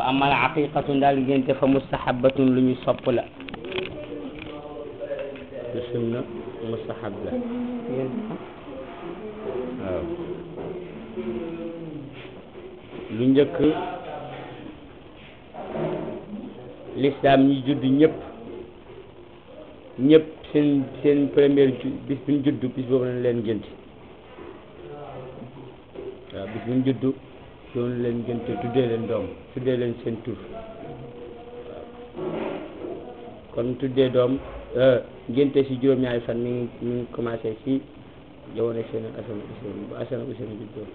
amal aqiqatu ndaal ngénte fa mustahabatun lu ñu sopp la lu sunna mustahab la waaw lu njëkk l'islam ñi judd ñëpp ñëpp seen seen première ju bis bu ñu judd bis boobu lañ leen ngénte waaw bis bu ñu judd doon leen ngénte tuddee leen doom tuddee leen seen tur kon tuddee doom ngénte si juróom-ñaari fan mi ngi mi ngi commencé si jamono seen asana useen bu asana useen juddoo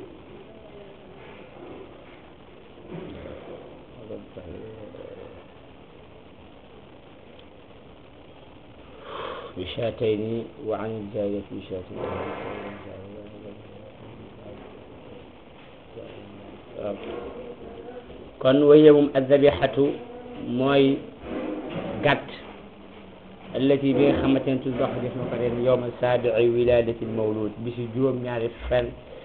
بشاتين وعن الزاوية بشاتين kon waye moom azabihatu mooy gàtt allati bi nga xamante ne tuddox def na ko ren yowma saabii wiladati mawlud bi si juróom-ñaari fan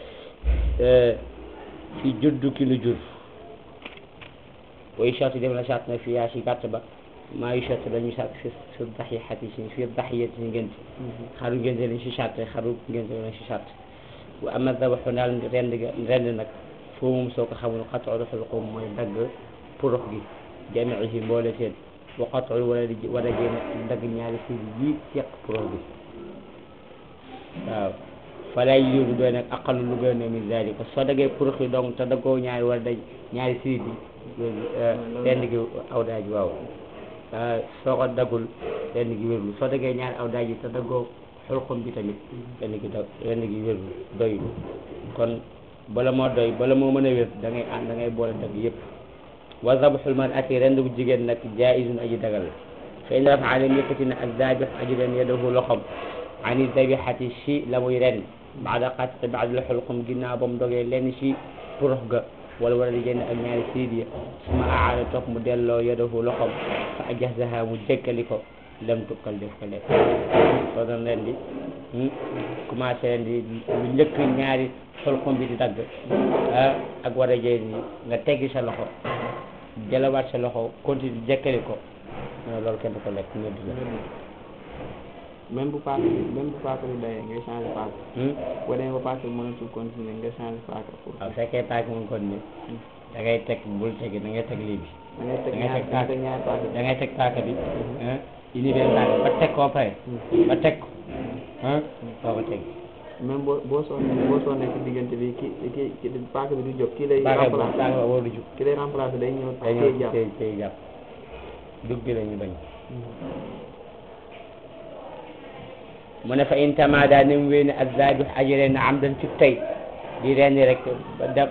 si juddu ki nu jur way charte def na charte na fiyaa si gàtt ba maa yu charte dañu charte fi fi daxiyati si fi daxiyati si ngénte xaru ngénte lañ si charte xaru ngénte lañ si charte bu ama dabaxu daal rend ga rend nag foo moom soo ko xamul xatu rafal ko mooy dagg porox gi jamiihi mboole seen wa xatu wala di wala génn dagg ñaari si yi seq porox gi waaw falay yóbbu doy nag aqalu lu gën a min zalika soo daggee porox yi donc te daggoo ñaari wala daj ñaari sirit yi rend gi aw daaj waaw soo ko daggul rend gi wérlu soo daggee ñaari aw daaj yi te daggoo xulxum bi tamit rend gi da rend gi wérlu doylu kon bala moo doy bala moo mën a wér da ngay ànd da ngay boole dagg yëpp wa zabxul man ati rend bu jigéen nag jaizun aji dagal la fa in rafa alim yëkkati na ak zabix aji ren yadahu loxom ani zabixati si la muy ren baada qatqi baada xulqum ginnaaw ba mu dogee lenn si porox ga wala wala di génn ak ñaari siid ya suma aada topp mu delloo yadahu loxom fa ajahzaha mu jëkkali ko lam tukkal def ko lekk soo doon ren di commencé ren di lu njëkk ñaari xulxum bi di dagg ak war a jëy ni nga teggi sa loxo jëlawaat sa loxo continue jëkkali ko loolu kenn du ko lekk ñëdd la même bu paaka même bu paaka bi dayee ngay changé paaka boo demee ba paaka bi mënatul continuer nga changé paaka pour waaw fekkee paaka moom kon ni da ngay teg bul tegi da ngay teg lii bi da ngay teg da ngay ñaar teg da paaka ngay teg ñaari paaka da ngay teg paaka bi univers paaka ba teg koo pare ba teg ko soo ko teg même boo boo sonnee boo sonnee ci diggante bi ki ki ki paaka bi du jóg kii lay paaka bi remplacer paaka ba waru jug ki lay remplacer day ñëw day téye ñëw jàpp tey tey jàpp dug bi la ñu bañ mu ne fa in tamada ni mu wéy ne ak zabih aji ren am dan ci tey di rendi rek ba da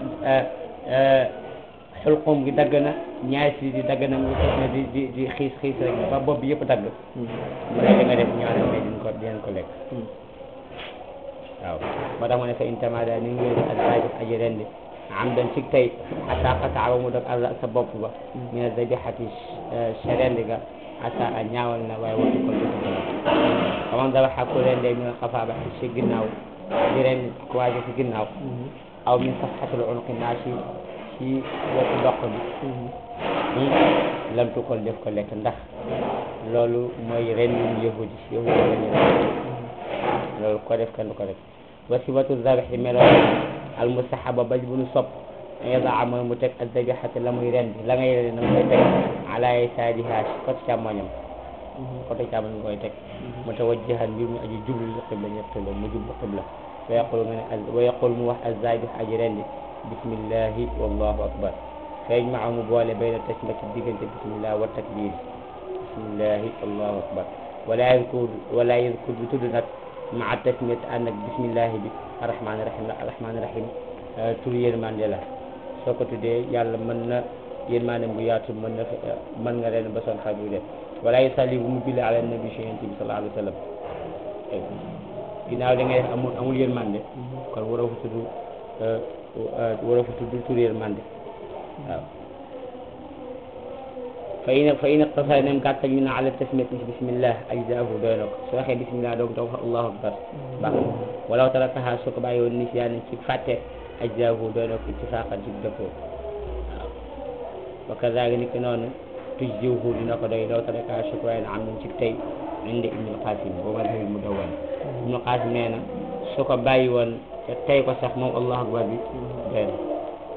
xulqum gi dagg na ñaari si di dagg na mu fas ne di di di xiis xiis rek ba bopp bi yëpp dagg mu ne li nga def ñoo ne din ko dinañ ko lekk waaw moo tax mu ne fa in tamada ni mu wéy ne ak zabih aji rendi am dan ci tey asa qataaba mu dog àll sa bopp ba ñu ne zabihati sa rendi ga asa a ñaawal na waaye waxtu ko dëgg xaman dabaxa ku rendee min xafa ba si ginnaaw di ren kuwaage si ginnaaw aw min safxatul unqi naa si si wetu doq bi lam tukol def ko lekk ndax loolu mooy ren yu yahudi yahudi lañu ren loolu ko def kenn du ko def wa sifatu zabixi melo al mustahaba ba bu nu sopp yada mooy mu teg azabixata la muy ren la ngay ren na koy teg ala yasaariha si côté càmmoñam côté càmmoñ koy teg mutawajjihan mbir mu aji jublu li xibla ñëpp xibla mu jublu xibla wa yaqul nga ne wa yaqul mu wax azabix aji rendi bismillahi wallahu akbar feeñ ma mu boole bayna tasma ci diggante bismillah wa takbir bismillahi allahu akbar wala yadkur wala yadkur bi tudd nag maa tasmiyat ànd ak bismillahi bi arrahmani rahim la arrahmani rahim tur yërmande la soo ko tuddee yàlla mën na yërmande bu yaatu mën na mën nga ren ba son xaaj bu def wala yusalli bu mu julli ala nabi si yonent bi sallallahu alayhi wa sallam ginnaaw da ngay def amul amul yërmande kon waroo fa tudd waroo fa tudd tur yërmande waaw fa in fa in iqtasara nem gàttal ñu ne ala tasmiyat ci bismillah ajzaahu doy na ko soo waxee bismillah doog doog wax allahu akbar baax na walaw tarakaha soo ko bàyyi woon nisiyaan ci fàtte ajzaahu doy na ko ittifaqan ci dëppoo waaw wa wa kazaalika ni ki noonu tujzihu dina ko doy law taraka shukran am nañ ci tey indi ibnul qasim boo madhabi mudawwan ibnul qasim nee na su ko bàyyi woon te tey ko sax moom allahu akbar bi doy na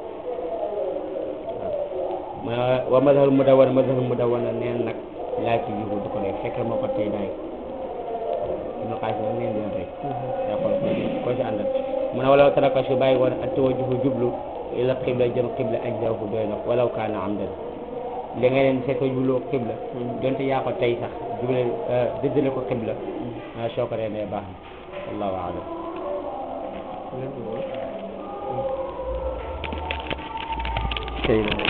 waaw wa madhabul mudawwan madhabul mudawwan neen nag laa ci jiwu du ko doy fekk moo ko tey daay ibnul qasim nag neen dina doy yaa xool ko ko ci àndal mu ne walaw taraka su bàyyi woon ak tawajjuhu jublu ila qibla jëm qibla ajzahu doy na walaw kaana amdan li nga leen fekk jubloo qibla donte yaa ko tey sax juble dëddale ko qibla ah soo ko rendee baax na wallahu aalam tey la